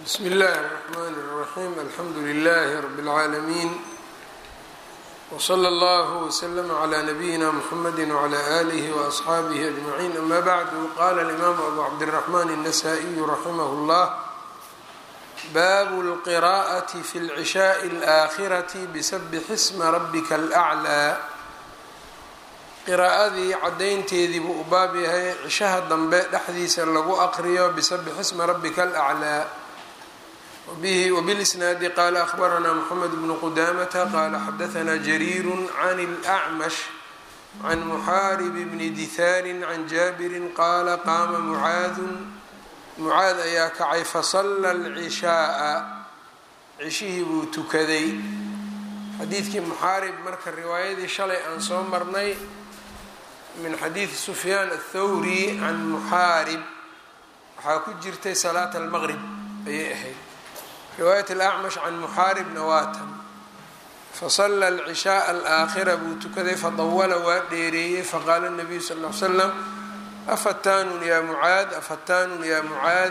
bsm اllh الرحmn الرaحيم alxamdu لlh رb العaalمين وslى اllه وsلm عlى نbyina mحamd وعlى آlih وأصxaabih أجمعين ama bعd qala الإmam أbu cabdالرحmn النsائي raximh اllah bab الqراءة fi العشhاء الآkhرة bsbx isma rabka الأعlى qiraa'adii cadaynteedii buu u baab yahay cishaha dambe dhexdiisa lagu aqriyo bisabix isma rabika alaclaa wbilisnaadi qaala ahbaranaa moxamed bnu qudamata qaala xadahanaa jariiru can اlأcmash can muxaarib bni dihaarin can jaabirin qaala qaama mucaadun mucaad ayaa kacay fasala alcishaaa cishihii buu tukaday xadiidkii muxaarib marka riwaayadii shalay aan soo marnay min xadiidi sufyaan athawri can muxaarib waxaa ku jirtay salaat almaqrib ayay ahayd riwaayat alacmash can muxaaribna waatan fasala alcishaaa alaakhira buu tukaday fadawala waa dheereeyey faqaala nabiyu sal l slam afataanun yaa mucaad afataanun yaa mucaad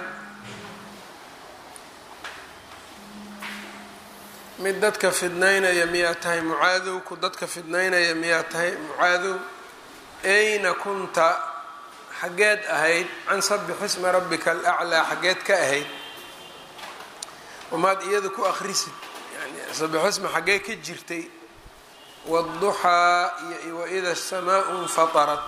mid dadka fidnaynaya miyaa tahay mucaadow ku dadka fidnaynaya miyaa tahay mucaadow ayna kunta xaggeed ahayd can sabix isma rabbika alaclaa xaggeed ka ahayd wamaad iyada ku akrisid yani sabixisma xaggee ka jirtay wاduxaa iyo waida الsamaau infatarat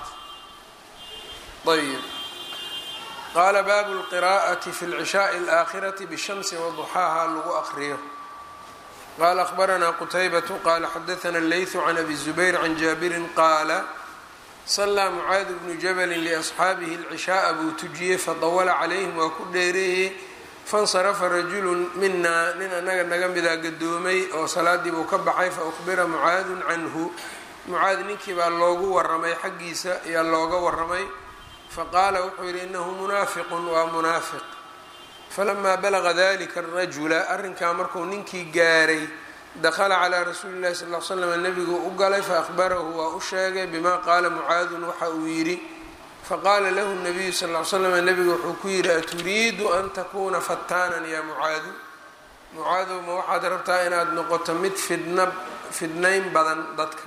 ayb qaala baabu اlqira'ati fi اlcishaءi اlآakhirati bالshamsi waduxaaha lagu akriyo qala akhbaranaa qutaybatu qaala xadaثna اleyثu can abi الzubayr can jaabirin qaala salaa mucaad bnu jabalin liasxaabihi alcishaaa buu tujiyey fadawala calayhim waa ku dheereeyey fansarafa rajulun minaa nin annaga naga midaa gadoomay oo salaadii buu ka baxay fa ukhbira mucaadun canhu mucaad ninkii baa loogu waramay xaggiisa ayaa looga waramay faqaala wuxuu yidhi inahu munaafiqun waa munaafiq falamaa balaga dalika arajula arrinkaa markuu ninkii gaaray dakla calىa rasuuli اlahi sal l slam nebigu u galay faahbarahu waa u sheegay bima qaala mucaadun waxa uu yidhi faqaala lahu nabiyu sal l slam nebigu wuxuu ku yidhi aturiidu an takuuna fataanan ya mucaadu mucaadow ma waxaad rabtaa inaad noqoto mid fidna fidnayn badan dadka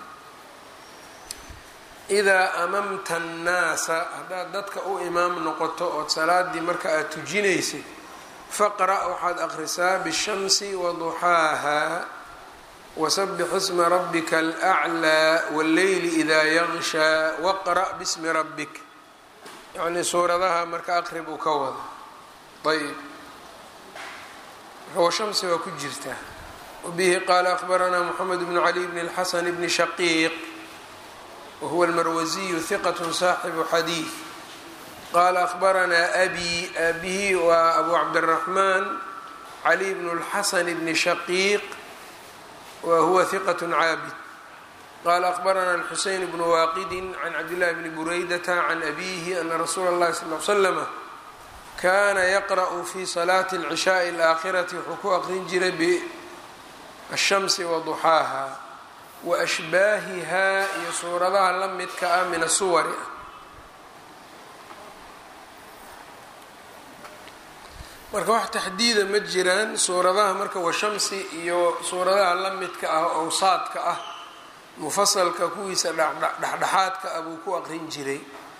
idaa amamta annaasa haddaad dadka u imaam noqoto ood salaadii marka aad tujinaysay faqra' waxaad akhrisaa bishamsi waduxaaha wsbx isma rabika alأclىa wاlleyli idaa yaqshaa waqra' bismi rabbik yacnii suuradaha marka aqrib uu ka wado ayb shamsi waa ku jirtaa wabihi qaala akhbaranaa moxamed bnu cali bn اlxasan bni shaqiiq wahuwa almarwasiyu hiqat saaxibu xadiid qaala akhbaranaa abi abihi waa abu cabdالraxmaan cali bn اlxasan bni shaqiiq whuwa hiqat caabid qala akhbarana alxuseyn bnu waaqidi can cabdillahi bni buraydata can abihi ana rasuula اllahi sal l slama kana yaqra'u fi salaati اlcishaai اlaakhirati wuxuu ku aqrin jiray bishamsi waduxaaha waashbaahiha iyo suuradaha la midka ah min asuwari ah marka wax taxdiida ma jiraan suuradaha marka washamsi iyo suuradaha la midka ah owsaadka ah mufasalka kuwiisa dhexdhexaadka ah buu ku aqrin jiray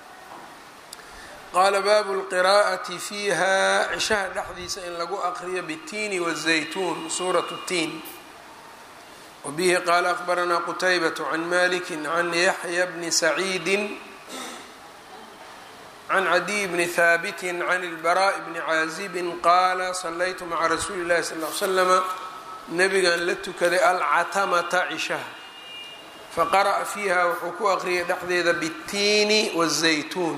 qaala baabu lqiraa'ati fiiha cishaha dhexdiisa in lagu aqriyo bitiini wazaytuun suurat tiin wabihi qaala akhbaranaa qutaybatu can maliki can yaxya bni saciidi can cadiy bni haabiti can ilbaraaءi bni caazibin qaala salaytu maca rasuuli اllahi sal l slama nabigan la tukaday alcatamata cishaha faqara'a fiiha wuxuu ku aqriyay dhexdeeda bitiini wالzaytuun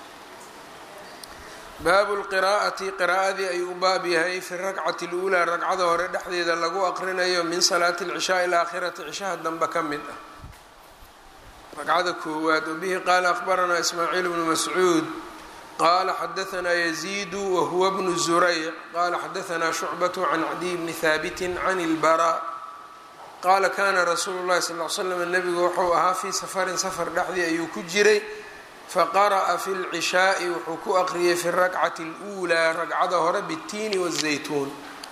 baabu lqiraa'ati qiraa'adii ayuu u baab yahay fi rakcati اluulaa ragcada hore dhexdeeda lagu aqrinayo min salaati اlcishaai alaakhirati cishaha dambe ka mid ah ragcada koowaad wabihi qaala akhbaranaa ismaaciil bnu mascuud qaala xadahanaa yaziidu wahuwa bnu zurayc qaala xadahanaa shucbatu can cadiy bni haabitin can ilbaraa qaala kana rasuulu llahi sal l slam nebigu wuxuu ahaa fii safarin safar dhexdii ayuu ku jiray faqara'a fi lcishaai wuxuu ku aqriyay fi rakcati اluulaa ragcada hore bitiini wazaytuun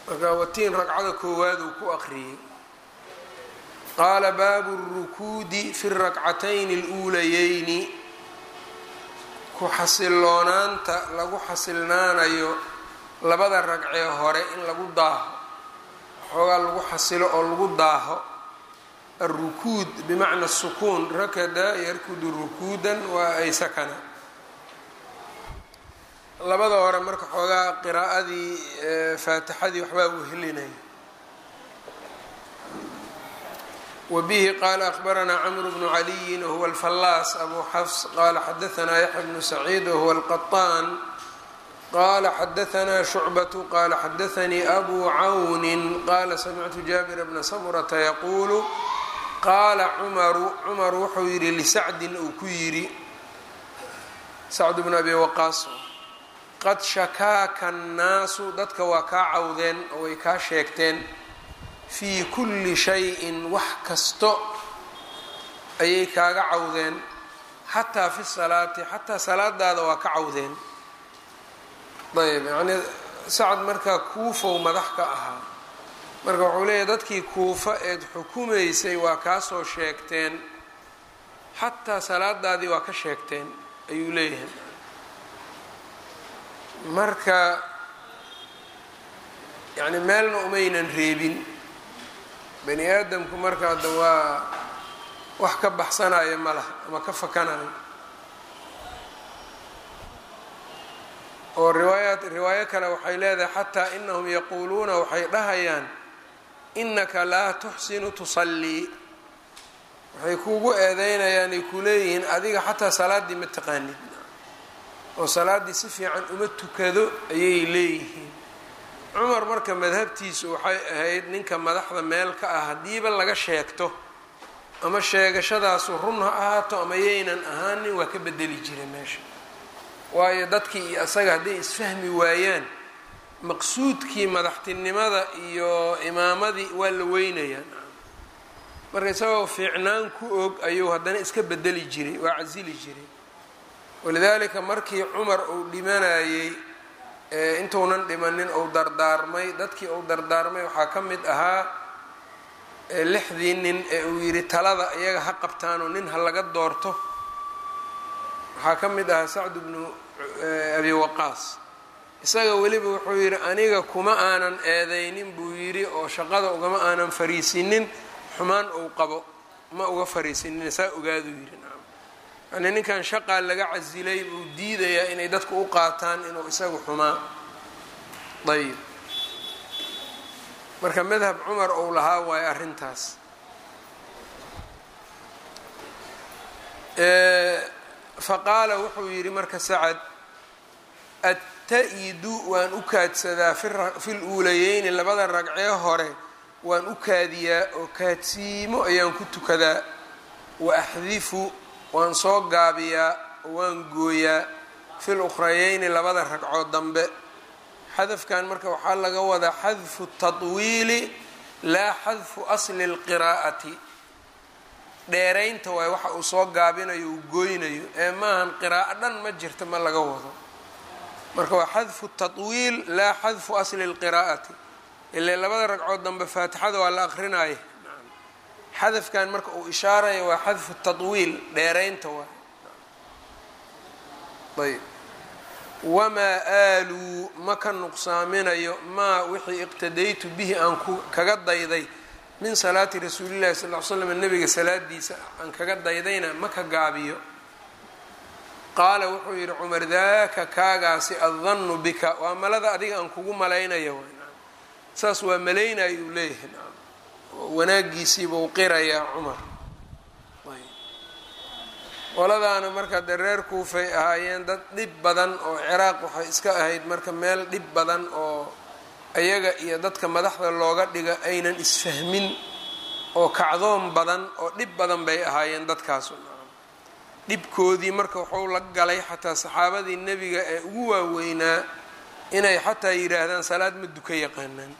marka watiin ragcada koowaad uu ku aqriyey qaala baabu اrukuudi fi rakcatayni اluulayeyni ku xasiloonaanta lagu xasilnaanayo labada ragcee hore in lagu daaho xoogaa lagu xasilo oo lagu daaho alrukuud bimacna sukuun rakada yarkudu rukuudan waa ay sakana labada hore marka xoogaa qiraa'adii faatixadii waxbaa uu helinaya wa bihi qaala akbaranaa camru bnu caliyin wahuwa alfallaas abu xafs qaala xadaanaa yaxya bnu saciid wahuwa alqaطaan qala xadaanaa shucbatu qala xadaanii abu cawnin qala samictu jaabira bna samurata yaquulu qaala cumaru cumar wuxuu yidhi lisacdin uu ku yidhi sacdu bnu abi waqaas qad shakaaka annaasu dadka waa kaa cawdeen oo way kaa sheegteen fii kulli shayin wax kasto ayay kaaga cawdeen xataa fi salaati xataa salaadaada waa ka cawdeen ayb yacnii sacad markaa kuufow madax ka ahaa marka wuxuu leeyahy dadkii kuufa eed xukumaysay waa kaa soo sheegteen xataa salaadaadii waa ka sheegteen ayuu leeyahay marka yacni meelna umaynan reebin bani aadamku marka hadda waa wax ka baxsanaya ma laha ama ka fakanayo oo riwaayaat riwaayo kale waxay leedahay xataa inahum yaquuluuna waxay dhahayaan inaka laa tuxsinu tusallii waxay kuugu eedeynayaan ay ku leeyihiin adiga xataa salaaddii ma taqaanid oo salaaddii si fiican uma tukado ayay leeyihiin cumar marka madhabtiisu waxay ahayd ninka madaxda meel ka ah haddiiba laga sheegto ama sheegashadaasu run ha ahaato ama yaynan ahaanin waa ka bedeli jira meesha waayo dadkii iyo asaga hadday isfahmi waayaan maqsuudkii madaxtinimada iyo imaamadii waa la weynayaa marka isagoo fiicnaan ku og ayuu haddana iska bedeli jiray waa casili jiray walidaalika markii cumar uu dhimanayey intuunan dhimanin uu dardaarmay dadkii uu dardaarmay waxaa ka mid ahaa lixdii nin ee uu yidhi talada iyaga ha qabtaanoo nin ha laga doorto waxaa ka mid ahaa sacdu bnu abi waqaas isaga weliba wuxuu yidhi aniga kuma aanan eedeynin buu yidhi oo shaqada ugama aanan fariisinin xumaan uu qabo ma uga fariisinin saa ogaaduu yidhi nacam yani ninkan shaqaa laga casilay buu diidayaa inay dadku u qaataan inuu isagu xumaa ayib marka madhab cumar uu lahaa waayo arrintaas faqaala wuxuu yidhi marka sacad atta-idu waan u kaadsadaa fi luulayeyni labada ragcee hore waan u kaadiyaa oo kaadsiimo ayaan ku tukadaa wa axdifu waan soo gaabiyaa oo waan gooyaa fi lukrayeyni labada ragcood dambe xadafkan marka waxaa laga wadaa xadfu tatwiili laa xadfu asli lqiraa'ati dheeraynta waay waxa uu soo gaabinayo uu gooynayo ee maahan qiraa'o dhan ma jirta ma laga wado marka waa xadfu tatwiil laa xadfu asli lqiraa'ati ile labada ragcood dambe faatixada waa la aqrinaya xadafkan marka uu ishaaraya waa xadfu tatwiil dheeraynta waay ayb wamaa aaluu ma ka nuqsaaminayo maa wixii iqtadaytu bihi aan kaga dayday min salaati rasuulillahi sal l slam nabiga salaadiisa aan kaga daydayna ma ka gaabiyo qaala wuxuu yidhi cumar daaka kaagaasi addannu bika waa malada adiga aan kugu malaynayo saas waa malaynayo uu leeyahay wanaagiisiibuu qirayaa cumar qoladaana marka dee reer kuufay ahaayeen dad dhib badan oo ciraaq waxay iska ahayd marka meel dhib badan oo ayaga iyo dadka madaxda looga dhiga aynan isfahmin oo kacdoon badan oo dhib badan bay ahaayeen dadkaasu dhibkoodii marka wuxuu la galay xataa saxaabadii nebiga ee ugu waaweynaa inay xataa yidhaahdaan salaad ma duka yaqaanaan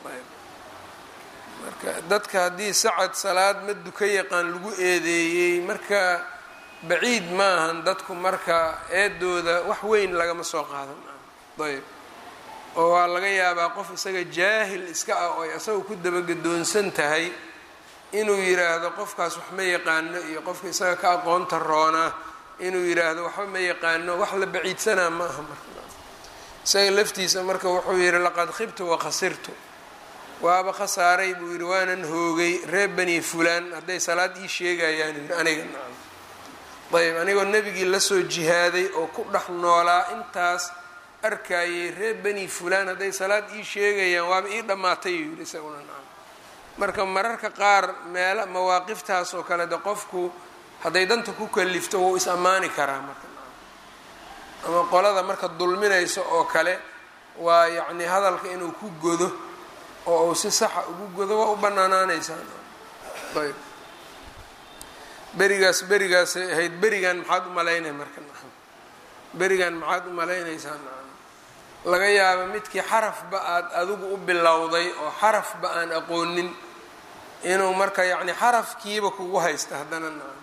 marka dadka haddii sacad salaad ma duka yaqaan lagu eedeeyey marka baciid maahan dadku marka eedooda wax weyn lagama soo qaadan ayb oo waa laga yaabaa qof isaga jaahil iska ah oo ay isaga ku dabagedoonsan tahay inuu yidhaahdo qofkaas wax ma yaqaano iyo qofka isaga ka aqoonta roonaa inuu yidhaahdo waxba ma yaqaano wax la baciidsanaa ma aha marka isaga laftiisa marka wuxuu yidhi laqad khibtu wa khasirtu waaba khasaaray buu yidhi waanan hoogay reer bani fulaan hadday salaad ii sheegayaan yidhi aniga nacam ayb anigoo nebigii lasoo jihaaday oo ku dhex noolaa intaas arkayay reer bani fulaan hadday salaad ii sheegayaan waaba ii dhammaatay yuu yidhi isaguna nacam marka mararka qaar meela mawaaqiftaas oo kale de qofku hadday danta ku kalifto wuu is ammaani karaa marka ama qolada marka dulminayso oo kale waa yacni hadalka inuu ku godo oo uu si saxa ugu godo waa u banaanaanaysaa ayb berigaas berigaasay ahayd berigan maxaad u malaynay marka nacam berigan maxaad u malaynaysaa nacam laga yaaba midkii xarafba aada adigu u bilowday oo xarafba aan aqoonin inuu marka yacni xarafkiiba kugu haysta haddana nacam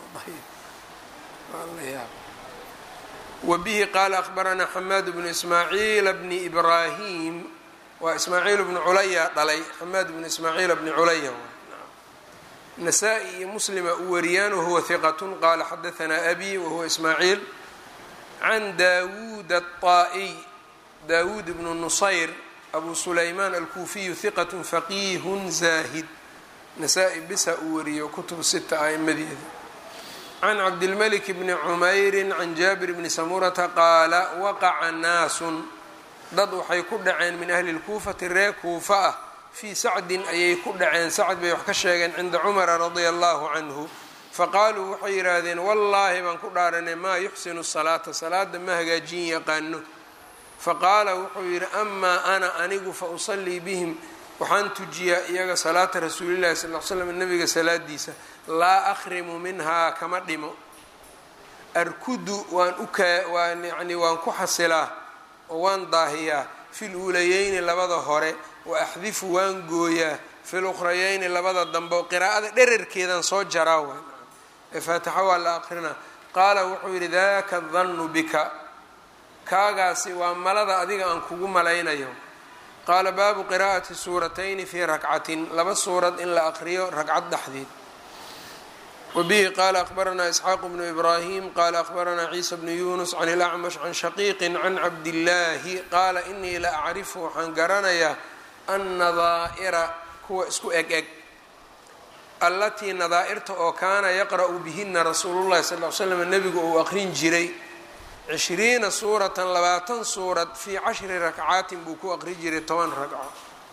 wa bihi qaala akhbaranaa xamaad bnu ismaaciila bni ibraahim waa ismaaciil bnu culaya dhalay xamaad bnu ismaaciila bni culaya nasaa-i iyo muslima u wariyaan wahuwa hiqatun qaala xadahanaa abi wahuwa ismaaciil can daawuud aلطaa'iy daawuud bnu nusayr abu sulaymaan alkuufiyu hiqat faqiihun zaahid nasaa-i bisa uu wariyo kutub sita a'imadeeda can cabdilmalik bni cumayrin can jaabir bni samurata qaala waqaca naasun dad waxay ku dhaceen min ahli lkuufati reer kuufa ah fii sacdin ayay ku dhaceen sacd bay wax ka sheegeen cinda cumara radia allahu canhu faqaaluu waxay yidhaahdeen wallaahi baan ku dhaaranay maa yuxsinu salaata salaada ma hagaajin yaqaano faqaala wuxuu yidhi amaa ana anigu fa usallii bihim waxaan tujiyaa iyaga salaata rasuulillahi sal l slam nabiga salaadiisa laa akhrimu minhaa kama dhimo arkudu waan ukaa waan yani waan ku xasilaa oo waan daahiyaa fil uulayeyni labada hore wa axdifu waan gooyaa fil ukhrayeyni labada dambe oo qiraa'ada dherarkeedan soo jaraa waay ee faatixa waa la aqrinaa qaala wuxuu yidhi daka dannu bika kaagaasi waa malada adiga aan kugu malaynayo qaala baabu qiraa'ati suuratayni fii rakcatin laba suurad in la aqriyo ragcad dhexdeed wbihi qala akbaranaa isxaaqu bnu ibrahim qala akbaranaa ciisa bnu yunus can ilacmash can shaqiiqi can cabdillaahi qaala inii la acrifu waxaan garanayaa annadaa'ira kuwa isku eg eg allatii nadaa'irta oo kaana yaqra'u bihina rasuulullahi sal l slam nebigu uu aqrin jiray cishriina suuratan labaatan suurad fii cashri rakcaatin buu ku aqri jiray toban ragco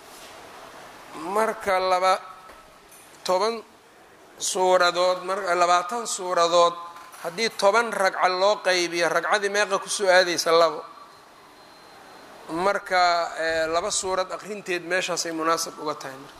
marka laba toban suuradood mar labaatan suuradood haddii toban ragca loo qaybiyo ragcadii meeqa kusoo aadaysa labo marka laba suurad aqrinteed meeshaasay munaasab uga tahay marka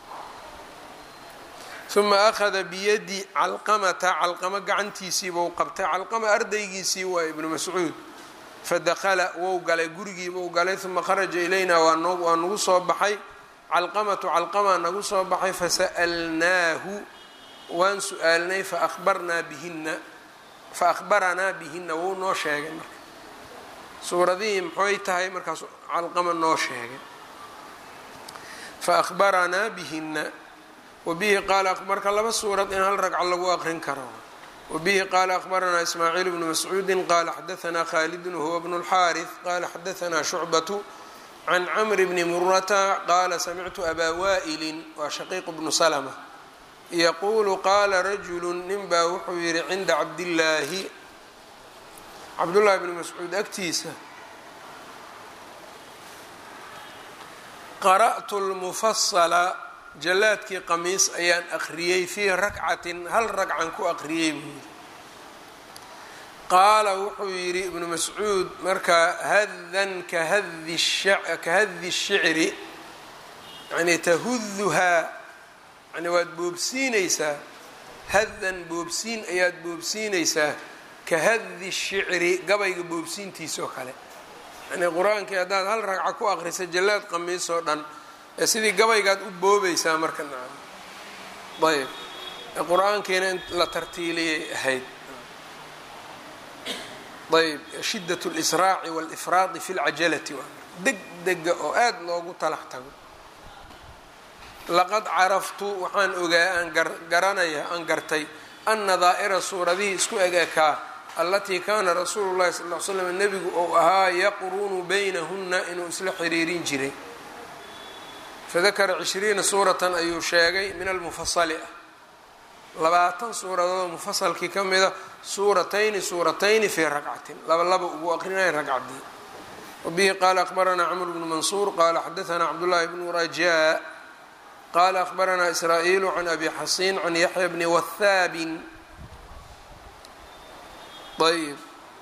uma akhada biyadi calqamata calqamo gacantiisiibuu qabtay calqama ardaygiisii waa ibnu mascuud fadakala wou galay gurigiibuu galay uma kharaja ilayna waa nagu soo baxay calqamatu calqamaa nagu soo baxay fasa'alnaahu waan su-aalnay fabarnaa bihina fa akhbaranaa bihina wuu noo sheegay marka suuradihii maxay tahay markaas calqama noo sheegay fa akhbaranaa bihina wabihi qaala marka laba suurad in hal ragco lagu aqrin karo wabihi qaala akhbaranaa ismaaciil bnu mascuudi qaala xadaanaa khaalidun wahuwa bnu اlxaariث qaala xadaanaa shucbatu can camri bni murata qaala samictu abaa waa'ilin waa shaqiiq bnu slma yaquulu qaala rajulu nin baa wuxuu yidhi cinda cabdillaahi cabdullaahi bni mascuud agtiisa qara'tu lmufasala jallaadkii qamiis ayaan aqriyey fii rakcatin hal ragcan ku aqriyey buu yidhi qaala wuxuu yidhi ibnu mascuud markaa hadan kahadi kahadi shicri yani tahuduhaa yani waad boobsiinaysaa hadan boobsiin ayaad boobsiinaysaa ka hadi shicri gabayga boobsiintiisa oo kale yani qur-aankii haddaad hal ragca ku aqrisa jallaad qamiis oo dhan ee sidii gabaygaad u boobaysaa marka nacam ayb ee qur-aankiina in la tartiiliyay ahayd ayb shidat اlsraaci wاlifraadi fi lcajalati waa deg dega oo aada loogu talax tago laqad caraftu waxaan ogaa aan garanaya aan gartay ana daa'ira suuradihii isku eg ekaa allatii kaana rasuulu llahi sal l slam nebigu ou ahaa yaqrunu baynahuna inuu isla xiriirin jiray fadakara cishriina suuratan ayuu sheegay min almufasali ah labaatan suuradoodoo mufasalkii ka mida suuratayni suuratayni fii ragcatin laba laba ugu aqrinaya ragcadii wabihi qaala aqbaranaa camr bnu mansuur qaala xadaanaa cabdullaahi bnu rajaa qaala aqbaranaa israa'iilu can abi xasiin can yaxya bni wahaabin ayb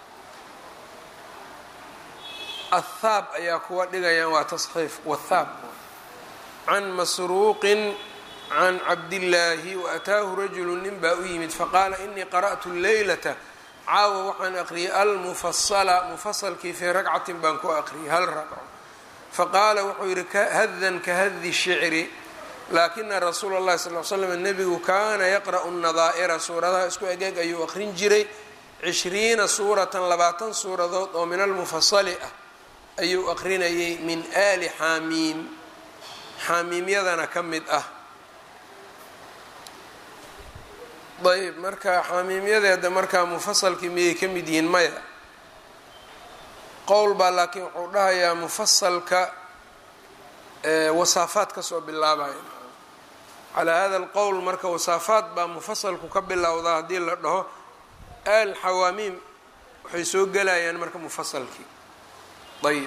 athaab ayaa kuwa dhigayaan waa tasxiif wathaab can masruuqin can cabdillaahi waataahu rajulu nin baa u yimid faqaala inii qara'tu leylata caawa waxaan aqriyay almufasala mufasalkii fii ragcatin baan ku aqriyay hal ragco faqaala wuxuu yidhi hadan ka hadi shicri laakina rasuula اllahi sal l slam nebigu kaana yaqra'u nadaa'ira suuradaha isku egeeg ayuu aqrin jiray cishriina suuratan labaatan suuradood oo min almufasali ah ayuu aqrinayay min aali xaamiim xaamiimyadana ka mid ah ayb marka xaamiimyadeeda markaa mufasalkii miyay ka mid yihiin maya qowl baa laakiin wuxuu dhahayaa mufasalka wasaafaad kasoo bilaabaya calaa hada alqowl marka wasaafaad baa mufasalku ka bilowdaa haddii la dhaho al xawaamiim waxay soo gelayaan marka mufasalkii ayb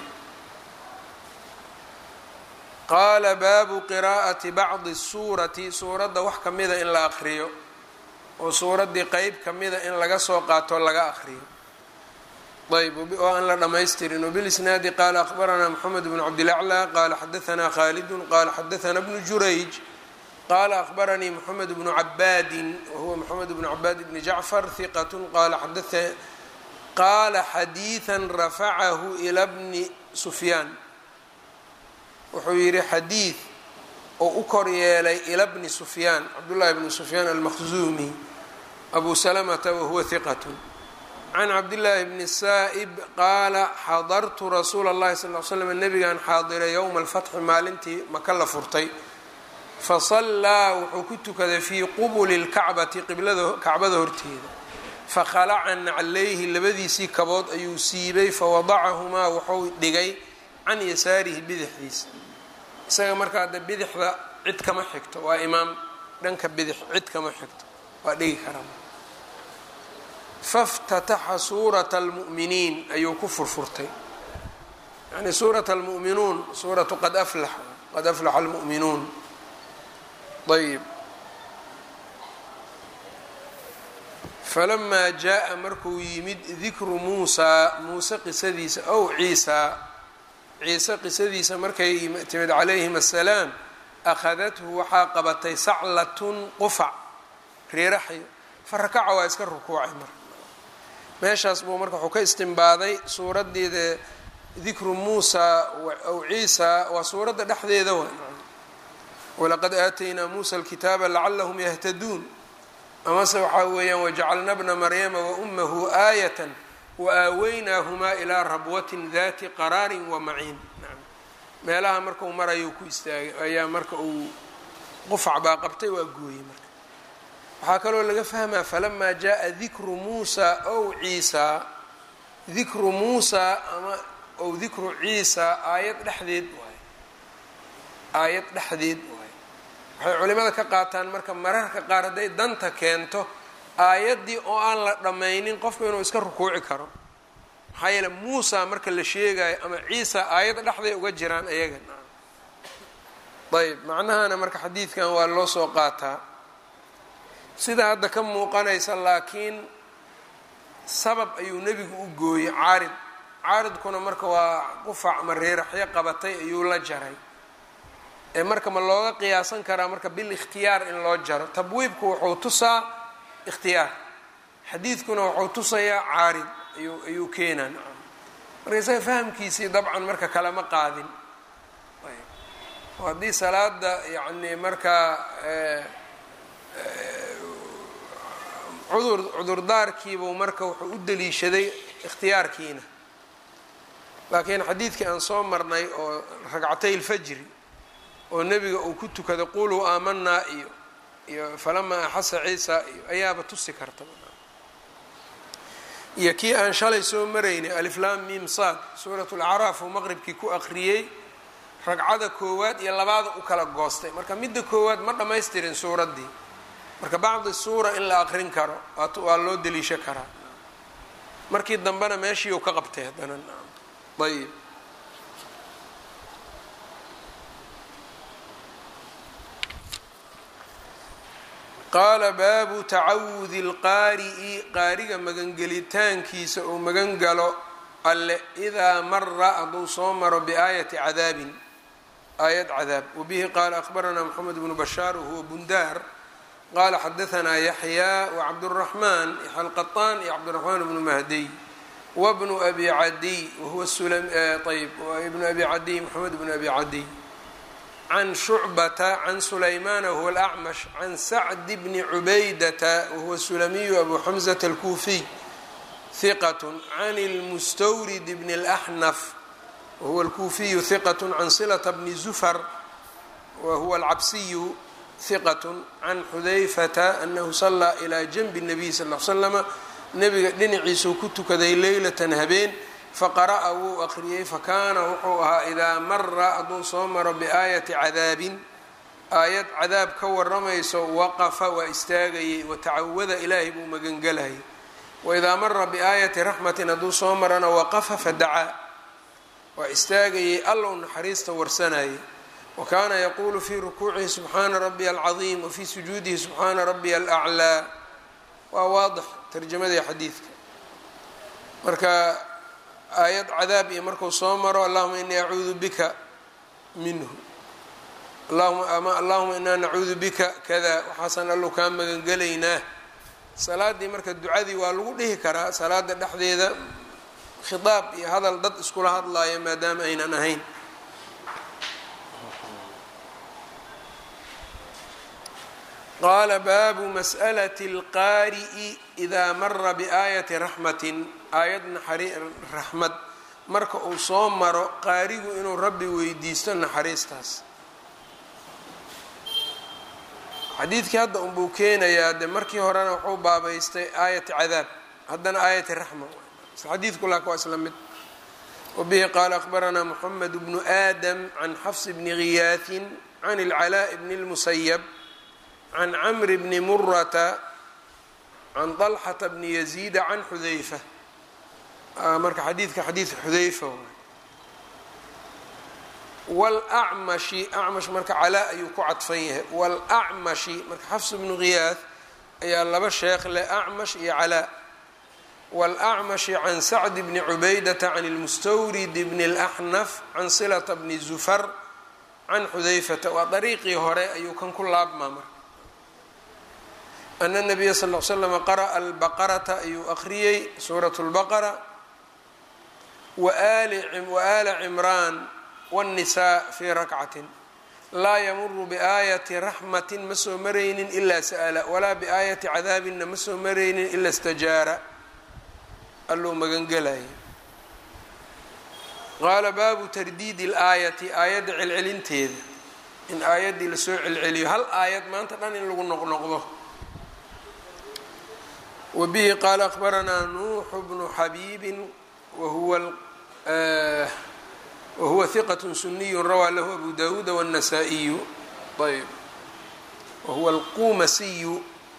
qaala baabu qiraa'ati bacdi suurati suuradda wax ka mida in la aqriyo oo suuraddii qeyb ka mida in laga soo qaato laga aqriyo ayb oo aan la dhamaystirin wbilisnaadi qaala aqbaranaa moxamed bnu cabdilaclى qaala xadaanaa khaalidun qaala xadaanaa bnu jurayj qaala aqbaranii moxamed bnu cabaadin wahuwa moxamed bnu cabaad bni jacfar hiqat qaala qaala xadiiثa rafacahu ila bni sufyaan wuxuu yihi xadiid oo u kor yeelay ila bni sufyaan cabdullahi bni sufyaan almakhzuumi abu salamata wahuwa hiqat can cabdillaahi bni saa'ib qaala xadartu rasuula اllahi sal l slam nabigan xaadiray yowma alfatxi maalintii maka la furtay fasallaa wuxuu ku tukaday fii qubuli lkacbati qiblada kacbada horteeda fakhalaca naclayhi labadiisii kabood ayuu siibay fawadacahumaa wuxuu dhigay can yasaarihi bidixdiisa isaga markaa hadda bidixda cid kama xigto waa imaam dhanka bidix cid kama xigto waa dhigi karaa faftataxa suurata almu'miniin ayuu ku furfurtay yani suurat almu'minuun suuratu qad aflax qad aflaxa almu'minuun ayb falamaa jaa markuu yimid dikru muusaa muuse qisadiisa ow ciisaa ciise qisadiisa markay timid calayhim assalaam akhadathu waxaa qabatay saclatun qufac riiraxyo fa rakaca waa iska rukuucay marka meeshaas buu marka wuxuu ka istimbaaday suuraddeeda dikru muusaa ow ciisaa waa suuradda dhexdeeda wa walaqad aataynaa muusa alkitaaba lacalahum yahtaduun amase waxaa weeyaan wajacalna bna maryama waummahu aayatan waaaweynaahmaa ilaa rabwatin dati qaraarin wamaciin meelaha markau marayuu ku istaagay ayaa marka uu qufac baa qabtay waa gooyey marka waxaa kaloo laga fahmaa falamaa jaءa dikru muusa ow ciisaa dikru muusaa ama ow dikru ciisaa aayad dhexdeed waay aayad dhexdeed waay waxay culimada ka qaataan marka mararka qaar hadday danta keento aayaddii oo aan la dhammaynin qofku inuu iska rukuuci karo maxaa yeele muusa marka la sheegayo ama ciisa aayad dhexday uga jiraan ayaga ayb macnahana marka xadiidkan waa loo soo qaataa sida hadda ka muuqanaysa laakiin sabab ayuu nebigu u gooyey caarid caaridkuna marka waa qufac ama reeraxyo qabatay ayuu la jaray ee marka ma looga qiyaasan karaa marka bil ikhtiyaar in loo jaro tabwiibku wuxuu tusaa ikhtiyaar xadiidkuna wuxuu tusayaa caarid ayuu ayuu keenaa marka isaga fahamkiisii dabcan marka kalama qaadin haddii salaada yacni markaa cudur cudurdaarkiibuu marka wuxuu u daliishaday ikhtiyaarkiina laakiin xadiidkii aan soo marnay oo ragcatay lfajri oo nebiga uu ku tukada quluu aamanaa iyo iyo falamaa axasa ciisa iyo ayaaba tusi karta iyo kii aan shalay soo maraynay aliflaam mim saad suurat lacraaf uu maqribkii ku aqriyey ragcada koowaad iyo labaada u kala goostay marka midda koowaad ma dhammaystirin suuraddii marka bacdi suura in la aqrin karo waa loo deliisho karaa markii dambena meeshii uu ka qabtay haddana ayb qaala baabu tacawudi اlqaari'i qaariga magangelitaankiisa uu magan galo alle idaa mara hadduu soo maro biaayati cadaabin aayad cadaab wabihi qaala akhbaranaa moxamed bnu bashaar wahuwa bundaar qala xadaanaa yaxyaa wacabduraxmaan yaxya alqaطaan iyo cabdiraxmaan bnu mahdiy wbnu abi cadiy wahuwa ayb ibnu abi cadiy moxamed bnu abi cadiy can shucbata can sulaymana wahuwa alacmash can sacdi bni cubaydata wahuwa sulamiyu abu xamzata alkuufiy hiqat can lmustawrid bni اlaxnaf wahuwa alkuufiyu hiqat can silata bni zufar wahuwa alcabsiyu hiqat can xudayfata anahu salaa ilaa janbi الnabiy sal l slama nebiga dhinaciisuu ku tukaday leylatan habeen faqara'a wuu aqriyey fakaana wuxuu ahaa idaa mara hadduu soo maro biaayati cadaabin aayad cadaab ka waramayso waqafa waa istaagayey watacawada ilaahay buu magangelayay waidaa mara biaayati raxmatin hadduu soo marana waqafa fadacaa waa istaagayey allow naxariista warsanayay wa kaana yaquulu fii rukuucihi subxaana rabiya alcadiim wafii sujuudihi subxaana rabiya alaclaa waa waadix tarjamadii xadiidka marka aayad cadaab iyo marku soo maro allahuma inii acuudu bika minhu ama allahuma inaa nacuudu bika kada waxaasaan allow kaa magangelaynaa salaadii marka ducadii waa lagu dhihi karaa salaada dhexdeeda khitaab iyo hadal dad iskula hadlaaya maadaama aynan ahayn qaala baabu mas'alati اlqaari'i idaa mara biaayati raxmatin aayad raxmad marka uu soo maro qaarigu inuu rabbi weydiisto naxariistaas xadiidkii hadda unbuu keenayaa de markii horena wuxuu baabaystay aayati cadaab haddana aayati raxma xadiidku laak waa isla mid wabihi qaala akhbaranaa moxamed bnu aadam can xafs bni giyaahin can اlcalaaءi bni اlmusayab can camri bni murata can طalxata bni yaziida can xudayfa marka xadiidka xadiid xudayfa wlacmashi acmash marka calaa ayuu ku cadfan yahay wlacmashi marka xafs bnu ghiyaah ayaa laba sheekh leh acmash iyo calaa wlacmashi can sacd bni cubaydata can lmustawrid bni اlaxnaf can silata bni zufar can xudayfata waa dariiqii hore ayuu kan ku laabmaa marka ana nabiya sal l slama qara'a albaqarata ayuu aqriyey suurat lbaqara waala cimraan wاnnisaa fii rakcatin laa yamuru biaayati raxmatin ma soo maraynin ilaa sa'la walaa biaayati cadaabinna ma soo maraynin ila stajaara alluu magangelaya qaala baabu tardiidi اlaayati aayadda celcelinteeda in aayaddii lasoo celceliyo hal aayad maanta dhan in lagu noqnoqdo wbihi qaala akhbaranaa nuuxu bnu xabiibin wahuwa hiqat suniyu rawaa lahu abu dawuuda wالnasaa-iyu ayb wahuwa alqumasiyu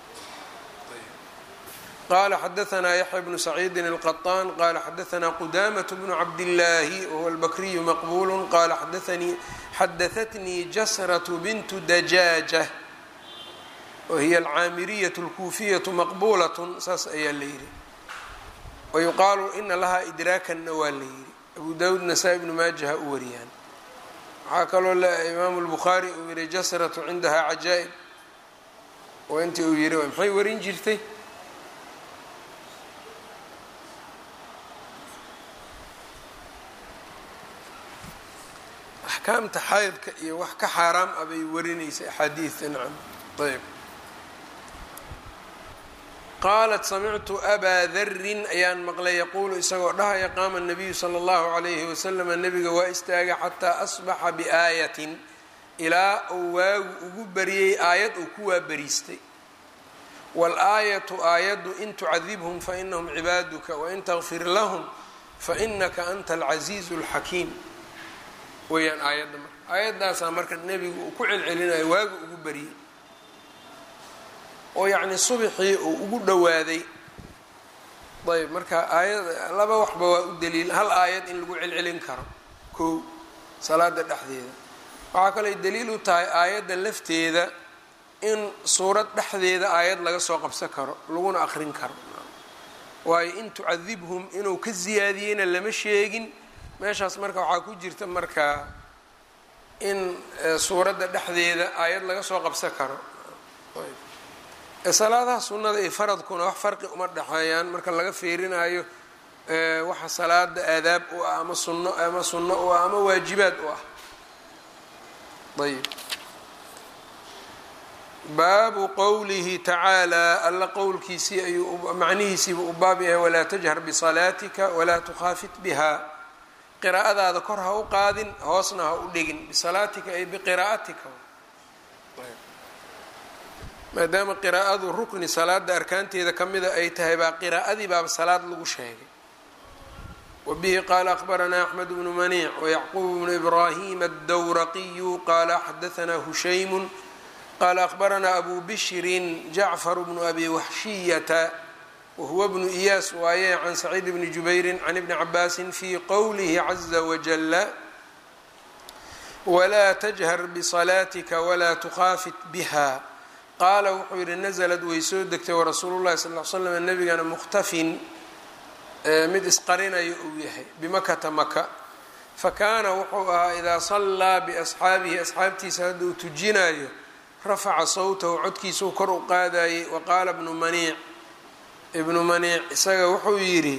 qala xadaanaa yaxya bnu saciidin اlqaطaan qala xadaanaa qudamaة bnu cabdillaahi wahuwa albakriyu maqbulu qala xadaatnii jasraة bintu dajaaja wahiya alcaamiriyatu alkuufiyatu maqbuulatun saas ayaa la yidhi wayuqaalu ina lahaa idraakanna waa la yidhi abu dawuud nasaa ibnu maajaha u wariyaan waxaa kaloo imaamu lbukhaari uu yihi jasratu cindahaa cajaa'ib oo intii uu yihi maxay warin jirtay axkaamta xaydka iyo wax ka xaaraam ah bay warinaysay axaadiidta nacam ayb qaalat samictu abaa darin ayaan maqlay yaquulu isagoo dhahaya qaama nabiyu sala allahu calayhi wasalama nebiga waa istaagay xataa asbaxa biaayatin ilaa uu waagu ugu bariyey aayad uu ku waabariistay waal-aayatu aayaddu in tucadibhum fainahum cibaaduka wain takfir lahum fainaka anta alcasiizu alxakiim weyaan aayadda marka aayaddaasaa marka nebigu uu ku celcelinayo waagu ugu bariyey oo yacni subixii uu ugu dhowaaday ayb marka aayad laba waxba waa u daliil hal aayad in lagu celcelin karo kow salaada dhexdeeda waxaa kaley daliil u tahay aayadda lafteeda in suurad dhexdeeda aayad laga soo qabsan karo laguna aqrin karo waayo in tucadibhum inuu ka siyaadiyeyna lama sheegin meeshaas marka waxaa ku jirta marka in suuradda dhexdeeda aayad laga soo qabsan karo salaadaha sunnada iyo faradkuna wax farqi uma dhexeeyaan marka laga fiirinayo waxa salaada aadaab u ah ama sunno ama sunno u ah ama waajibaad u ah ayb baabu qowlihi tacaalaa alla qowlkiisii ayuu macnihiisiiba u baab yahay walaa tajhar bisalaatika walaa tukhaafit biha qiraa'adaada kor ha u qaadin hoosna ha u dhigin bisalaatika ay biqiraa'atika maadaama qiraa'adu rukni salaada arkaanteeda ka mida ay tahay baa qiraa'adii baaba salaad lagu sheegay wabihi qaala akhbaranaa axmed bnu maniic wayacquub bnu ibraahim addawraqiyu qaala xadaanaa hushaymun qaala akhbaranaa abu bishrin jacfar bnu abi waxshiyata wahuwa bnu iyaas waaye can saciid bni jubayrin can ibni cabaasin fii qowlihi caza wajala walaa tajhar bisalaatika walaa tukhaafit biha qaala wuxuu yidhi naslad way soo degtay warasuulu llahi sal l slam nebigana mukhtafin mid isqarinayo uu yahay bimakata maka fakaana wuxuu ahaa idaa sallaa biasxaabihi asxaabtiisa hadduu tujinayo rafaca sawtahu codkiisuu kor u qaadayey wa qaala bnu maniic ibnu maniic isaga wuxuu yidhi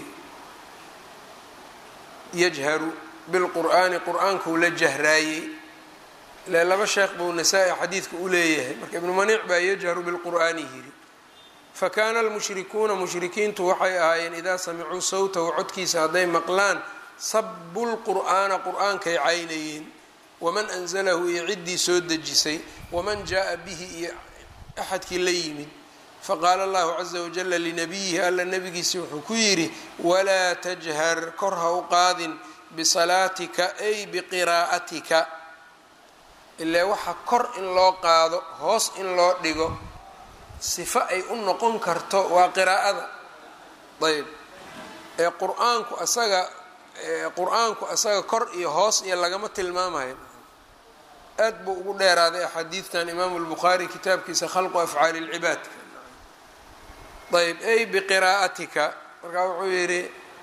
yajharu bilqur'aani qur-aankuu la jahraayey ile laba sheekh buu nasaa-i xadiidka u leeyahay marka ibnu maniic baa yajharu bilqur'aani yidhi fakaana almushrikuuna mushrikiintu waxay ahaayeen idaa samicuu sawtahu codkiisa hadday maqlaan sabu lqur'aana qur-aankay caynayeen waman anzalahu iyo ciddii soo dejisay waman jaa bihi iyo axadkii la yimid faqaala allahu caza wajala linabiyihi alla nabigiisi wuxuu ku yidhi walaa tajhar kor ha u qaadin bisalaatika ay biqiraa'atika ilaa waxa kor in loo qaado hoos in loo dhigo sifo ay u noqon karto waa qiraa'ada ayb ee qur-aanku asaga qur-aanku asaga kor iyo hoos iyo lagama tilmaamayo aad buu ugu dheeraaday axaadiidtan imaamu lbukhaari kitaabkiisa khalqu afcaali lcibaadka ayb ay biqiraa'atika markaa wuxuu yidhi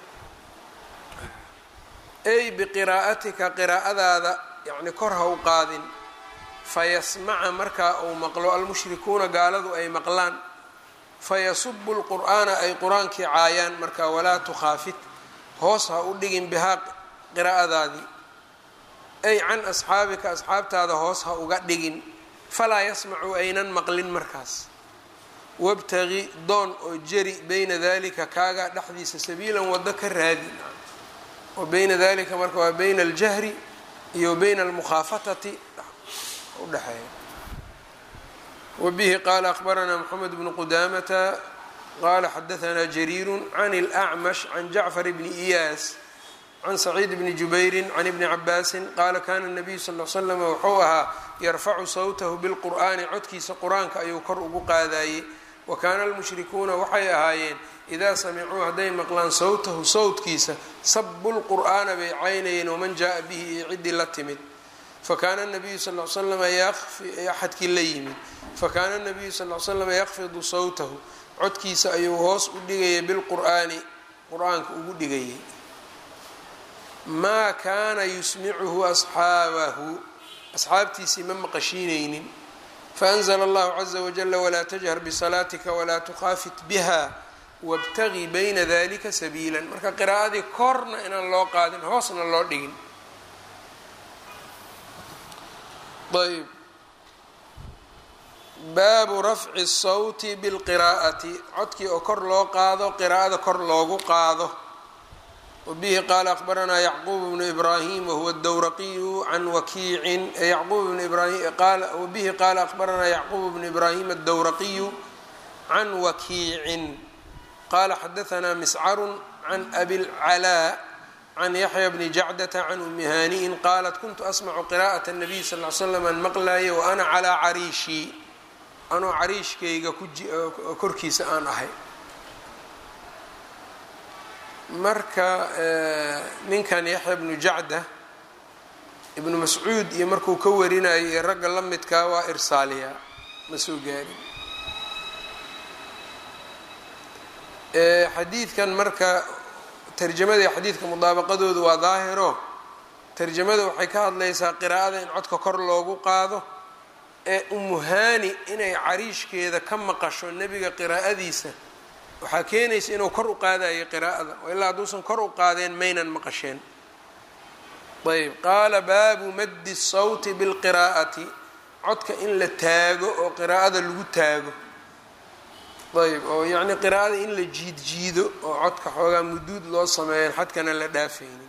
ay biqiraa'atika qiraa'adaada yacni kor ha u qaadin fayasmaca markaa uu maqlo almushrikuuna gaaladu ay maqlaan fayasubu lqur'aana ay qur-aankii caayaan markaa walaa tukhaafit hoos ha u dhigin bihaa qiraa'adaadii ay can asxaabika asxaabtaada hoos ha uga dhigin falaa yasmacu aynan maqlin markaas wabtagi doon oo jeri beyna dalika kaaga dhexdiisa sabiilan waddo ka raadi oo beyna dalika marka waa beyna aljahri iyo beyna almukhaafatati udhexeeya wabihi qaala akhbaranaa moxamed bnu qudaamata qaala xadaanaa jariiru can اlأcmash can jacfar bni iyaas can saciid bni jubayrin can ibni cabaasin qaala kana nabiyu sal l slam wuxuu ahaa yarfacu sawtahu bilqur'aani codkiisa qur-aanka ayuu kor ugu qaadayey wa kaana almushrikuuna waxay ahaayeen idaa samicuu hadday maqlaan sawtahu sawtkiisa sabu lqur'aana bay caynayeen waman jaaa bihi iyo ciddii la timid fakaana nabiyu sal l slam axadkii la yimid fakaana nabiyu sal l slam yakfidu sawtahu codkiisa ayuu hoos u dhigayay bilqur'aani qur-aanka ugu dhigayay maa kaana yusmicuhu asxaabahu asxaabtiisii ma maqashiinaynin faanzla allahu caza wajala walaa tajhar bisalaatika walaa tukhaafit biha wاbtagi bayna dalika sabiila marka qiraa'adii korna inaan loo qaadin hoosna loo dhigin ayb baabu rafci الsawti bاlqiraa'ati codkii oo kor loo qaado qiraa'ada kor loogu qaado wbihi qaala akbaranaa yacquub bnu ibrahim wahuwa dowraqiyu can wakiicin yacquub bnu ibrahim wabihi qaala akbaranaa yacquub bnu ibrahim addowraqiyu can wakiicin qaala xadahanaa miscaru can abi lcalaa can yaxya bni jacdata can umi haani'in qaalat kuntu asmacu qiraa'at الnabiy sal l slam an maqlaye wa ana calaa cariishii anoo cariishkayga korkiisa aan ahay marka ninkan yaxya bnu jacda ibnu mascuud iyo markuu ka warinayo iyo ragga la midkaa waa irsaaliya ma soo gaarin xadiidkan marka tarjamadii xadiidka mudaabaqadoodu waa daahiro tarjamada waxay ka hadlaysaa qiraa'ada in codka kor loogu qaado ee umuhaani inay cariishkeeda ka maqasho nebiga qiraa'adiisa waxaa keenaysa inuu kor u qaadayo qiraa'ada oo ilaa hadduusan kor u qaadeen maynan maqasheen ayb qaala baabu maddi sawti bilqiraa'ati codka in la taago oo qiraa'ada lagu taago ayb oo yacni qiraa'ada in la jiid jiido oo codka xoogaa muduud loo sameeyan xadkana la dhaafaynin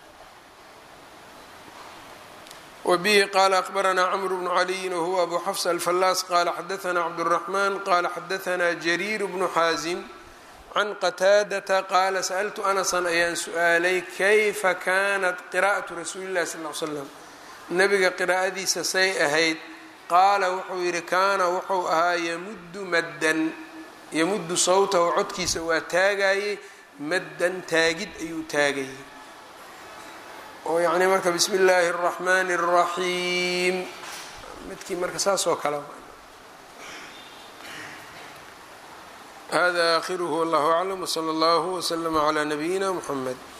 wbihi qaala akbaranaa cmr bnu caliyin wahuwa abu xafs alfallaas qaala xadaanaa cabdالraxman qaala xadaanaa jariir bnu xaasim can qataadata qaala sa'ltu anasan ayaan su-aalay kayfa kanat qiraa'atu rasuuli llahi sal l slam nabiga qiraa'adiisa say ahayd qaala wuxuu yidhi kaana wuxuu ahaa yamuddu maddan yamuddu sawtahu codkiisa waa taagayey maddan taagid ayuu taagayay oo yacni marka bismi illaahi اraxmani الraxiim midkii marka saas oo kale hada akhiruhu wallahu aclam wslى اllahu wslama clى nabiyina mxamed